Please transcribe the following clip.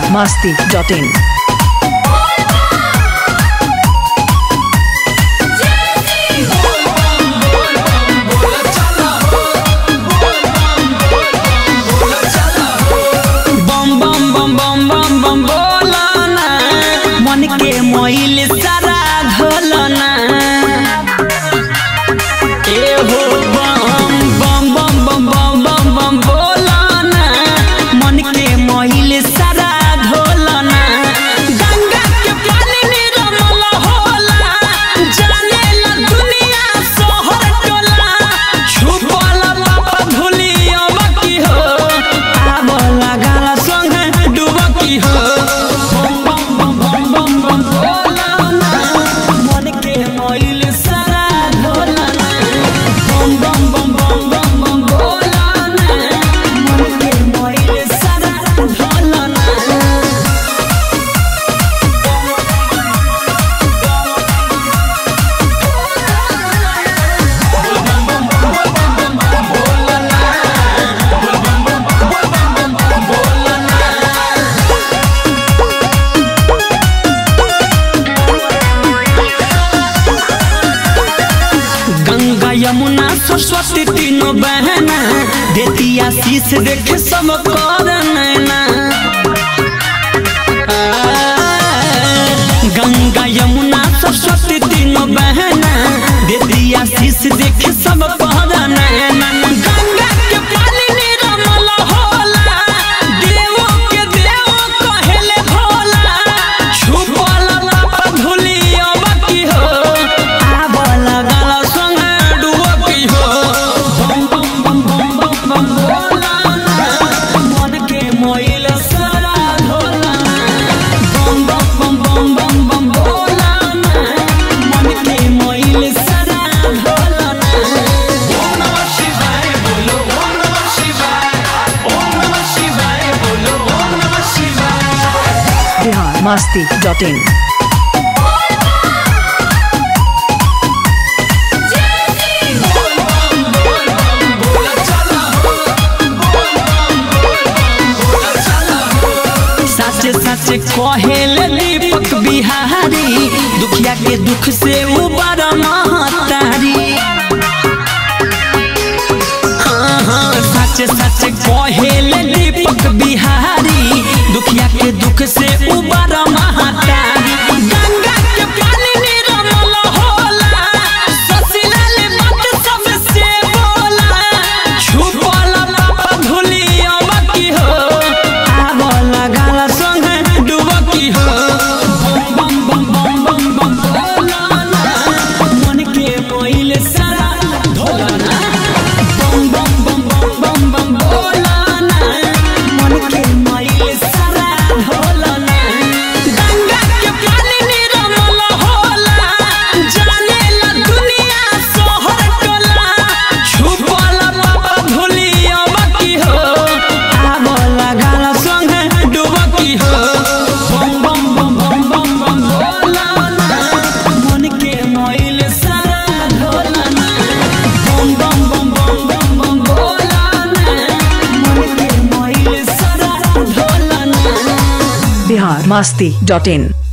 masti.in. बम बम बम बम बम बम बोलना मन के मोइल सारा धोलना ए हो बम बम बम बम बम बम बम बोलना मन के मोइल सारा धोलना गंगा के पानी निर्मल होला जाने ला दुनिया शहर टोला छुपल बाबा भूलियो बाकी हो आब लगाला संगे डूबकी हो बम बम बम बम बम बम बोलना मन के मोइल सारा धोलना बम बम बम बम बम बम बोलना मन के मोइल सारा धोलना गंगा यमुना सरस्वती तीनों बहना देती आशीष देखे सब कर नैना आ, गंगा यमुना सरस्वती तीनों बहना देती आशीष देखे सब कर नैना गंगा के पानी निर्मल होला देवों के देव कहेले भोला छुपल बाबा भूलियो बाकी हो आब लगल संगे डूबकी हो बम बम बम बम बम बम बोलना मन के मोइल सारा धोलना बम बम बम बम बम बम बोलना मन के मोइल सारा धोलना Bihar masti.in. सच सच कहेले दीपक बिहारी दुखिया के दुख से उबर महतारी हाँ हाँ सच सच कहेले दीपक बिहारी दुखिया के दुख से उबर महतारी गंगा के पानी निर्मल होला ससिलाल मत सबसे बोला छुपल बाबा भूलियो बाकी हो आब लगाल संगे डूबकी हो बम बम बम बम बम बम बोलना मन के मोइल सारा धोलना बम बम बम बम बम बम बोलना मन के मोइल सारा धोलना गंगा के पानी निर्मल होला जाने ला दुनिया शहर टोला छुपल बाबा भूलियो बाकी हो आब लगाल संगे डूबकी हो बम बम बम बम बम बम बोलना मन के मोइल सारा धोलना बम बम बम बम बम बम बोलना मन के मोइल सारा धोलना Bihar masti.in.